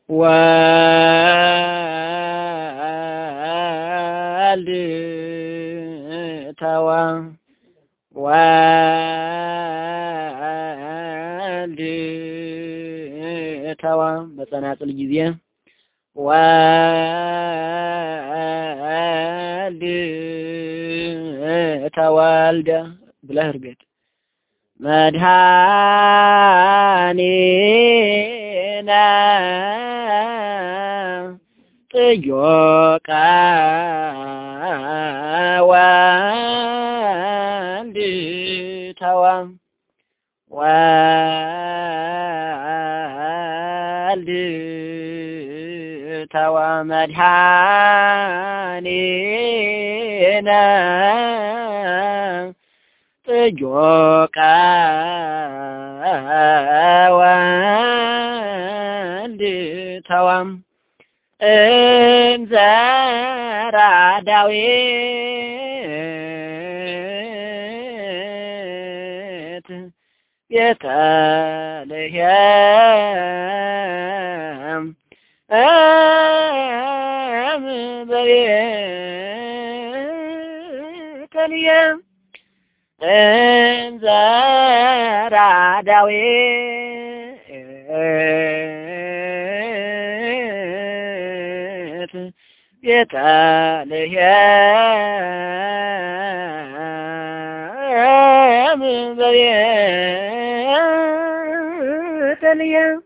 ወልድ ተወ ወልድ ተወ በጸናጽል ጊዜ ወልድ ተወልደ ብለህ እርገጥ መድኃኒነ ጥዮቃ ወልድ ተወ ወልድ ተወ መድኃኒነ ጥዮቃ ወልድ ተወ እንዘራ ዳዊት ቤተልሔም በቤተልሔም እንዘራ ዳዊት ቤተልሔም በቤተልሔም